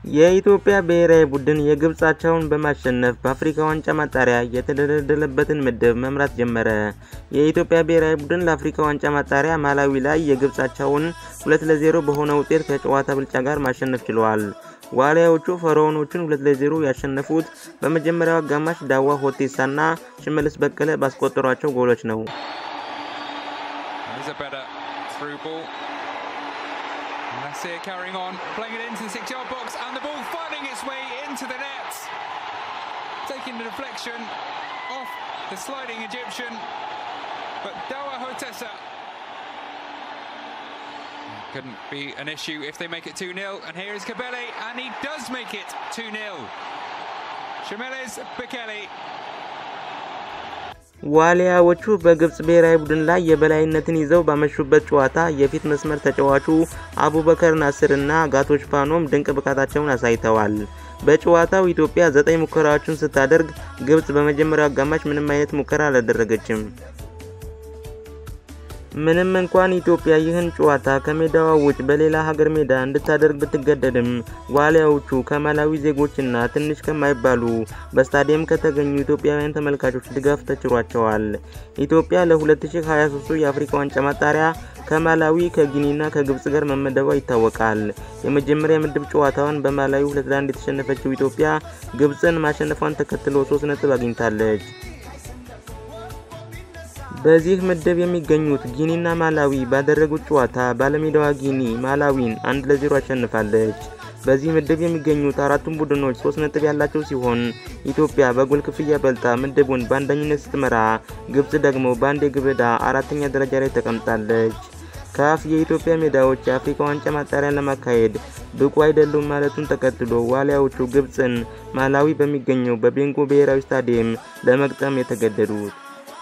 የኢትዮጵያ ብሔራዊ ቡድን የግብፅ አቻውን በማሸነፍ በአፍሪካ ዋንጫ ማጣሪያ የተደለደለበትን ምድብ መምራት ጀመረ። የኢትዮጵያ ብሔራዊ ቡድን ለአፍሪካ ዋንጫ ማጣሪያ ማላዊ ላይ የግብፅ አቻውን 2 ለ0 በሆነ ውጤት ከጨዋታ ብልጫ ጋር ማሸነፍ ችለዋል። ዋሊያዎቹ ፈርዖኖቹን 2 ለ0 ያሸነፉት በመጀመሪያው አጋማሽ ዳዋ ሆቴሳና ሽመልስ በቀለ ባስቆጠሯቸው ጎሎች ነው። Nasir carrying on, playing it into the six-yard box, and the ball finding its way into the net. Taking the deflection off the sliding Egyptian, but Dawa Hotessa couldn't be an issue if they make it 2-0. And here is Kabele, and he does make it 2-0. Shemeles Bekele ዋሊያዎቹ በግብፅ ብሔራዊ ቡድን ላይ የበላይነትን ይዘው ባመሹበት ጨዋታ የፊት መስመር ተጫዋቹ አቡበከር ናስር እና ጋቶች ፓኖም ድንቅ ብቃታቸውን አሳይተዋል። በጨዋታው ኢትዮጵያ ዘጠኝ ሙከራዎችን ስታደርግ ግብፅ በመጀመሪያው አጋማሽ ምንም አይነት ሙከራ አላደረገችም። ምንም እንኳን ኢትዮጵያ ይህን ጨዋታ ከሜዳዋ ውጭ በሌላ ሀገር ሜዳ እንድታደርግ ብትገደድም ዋሊያዎቹ ከማላዊ ዜጎችና ትንሽ ከማይባሉ በስታዲየም ከተገኙ ኢትዮጵያውያን ተመልካቾች ድጋፍ ተችሯቸዋል። ኢትዮጵያ ለ2023 የአፍሪካ ዋንጫ ማጣሪያ ከማላዊ ከጊኒና ከግብጽ ጋር መመደቧ ይታወቃል። የመጀመሪያ ምድብ ጨዋታዋን በማላዊ 2 ለ1 የተሸነፈችው ኢትዮጵያ ግብጽን ማሸነፏን ተከትሎ 3 ነጥብ አግኝታለች። በዚህ ምድብ የሚገኙት ጊኒና ማላዊ ባደረጉት ጨዋታ ባለሜዳዋ ጊኒ ማላዊን አንድ ለዜሮ አሸንፋለች። በዚህ ምድብ የሚገኙት አራቱም ቡድኖች ሶስት ነጥብ ያላቸው ሲሆን ኢትዮጵያ በጎል ክፍያ በልጣ ምድቡን በአንደኝነት ስትመራ፣ ግብጽ ደግሞ በአንድ የግብ ዕዳ አራተኛ ደረጃ ላይ ተቀምጣለች። ካፍ የኢትዮጵያ ሜዳዎች የአፍሪካ ዋንጫ ማጣሪያን ለማካሄድ ብቁ አይደሉም ማለቱን ተከትሎ ዋሊያዎቹ ግብጽን ማላዊ በሚገኘው በቤንጎ ብሔራዊ ስታዲየም ለመግጠም የተገደዱት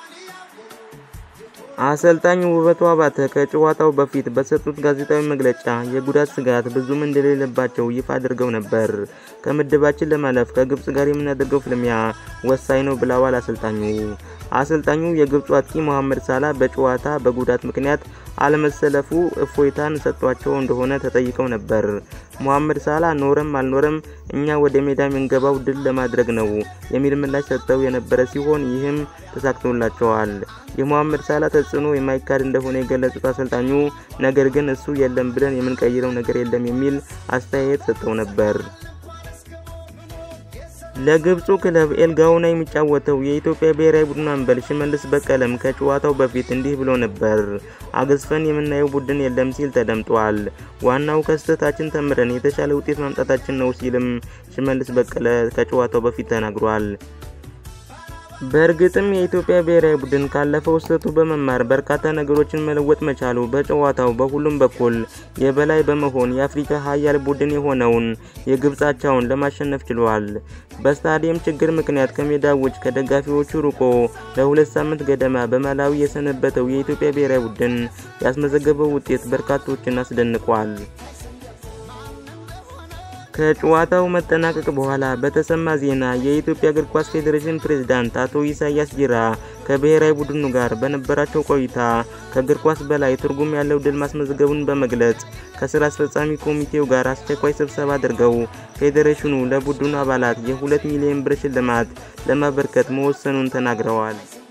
አሰልጣኝ ውበቱ አባተ ከጨዋታው በፊት በሰጡት ጋዜጣዊ መግለጫ የጉዳት ስጋት ብዙም እንደሌለባቸው ይፋ አድርገው ነበር። ከምድባችን ለማለፍ ከግብጽ ጋር የምናደርገው ፍልሚያ ወሳኝ ነው ብለዋል አሰልጣኙ። አሰልጣኙ የግብፁ አጥቂ መሐመድ ሳላ በጨዋታ በጉዳት ምክንያት አለመሰለፉ እፎይታን ሰጥቷቸው እንደሆነ ተጠይቀው ነበር። መሐመድ ሳላ ኖረም አልኖረም እኛ ወደ ሜዳ የምንገባው ድል ለማድረግ ነው የሚል ምላሽ ሰጥተው የነበረ ሲሆን ይህም ተሳክቶላቸዋል። የመሐመድ ሳላ ተጽዕኖ የማይካድ እንደሆነ የገለጹት አሰልጣኙ ነገር ግን እሱ የለም ብለን የምንቀይረው ነገር የለም የሚል አስተያየት ሰጥተው ነበር። ለግብፁ ክለብ ኤልጋውና የሚጫወተው የኢትዮጵያ ብሔራዊ ቡድን አምበል ሽመልስ በቀለም ከጨዋታው በፊት እንዲህ ብሎ ነበር። አገዝፈን የምናየው ቡድን የለም ሲል ተደምጧል። ዋናው ከስህተታችን ተምረን የተሻለ ውጤት ማምጣታችን ነው ሲልም ሽመልስ በቀለ ከጨዋታው በፊት ተናግሯል። በእርግጥም የኢትዮጵያ ብሔራዊ ቡድን ካለፈው ስህተቱ በመማር በርካታ ነገሮችን መለወጥ መቻሉ በጨዋታው በሁሉም በኩል የበላይ በመሆን የአፍሪካ ሀያል ቡድን የሆነውን የግብፅ አቻውን ለማሸነፍ ችሏል። በስታዲየም ችግር ምክንያት ከሜዳ ውጭ ከደጋፊዎቹ ርቆ ለሁለት ሳምንት ገደማ በማላዊ የሰነበተው የኢትዮጵያ ብሔራዊ ቡድን ያስመዘገበው ውጤት በርካቶችን አስደንቋል። ከጨዋታው መጠናቀቅ በኋላ በተሰማ ዜና የኢትዮጵያ እግር ኳስ ፌዴሬሽን ፕሬዝዳንት አቶ ኢሳያስ ጂራ ከብሔራዊ ቡድኑ ጋር በነበራቸው ቆይታ ከእግር ኳስ በላይ ትርጉም ያለው ድል ማስመዝገቡን በመግለጽ ከስራ አስፈጻሚ ኮሚቴው ጋር አስቸኳይ ስብሰባ አድርገው ፌዴሬሽኑ ለቡድኑ አባላት የሁለት ሚሊዮን ብር ሽልማት ለማበርከት መወሰኑን ተናግረዋል።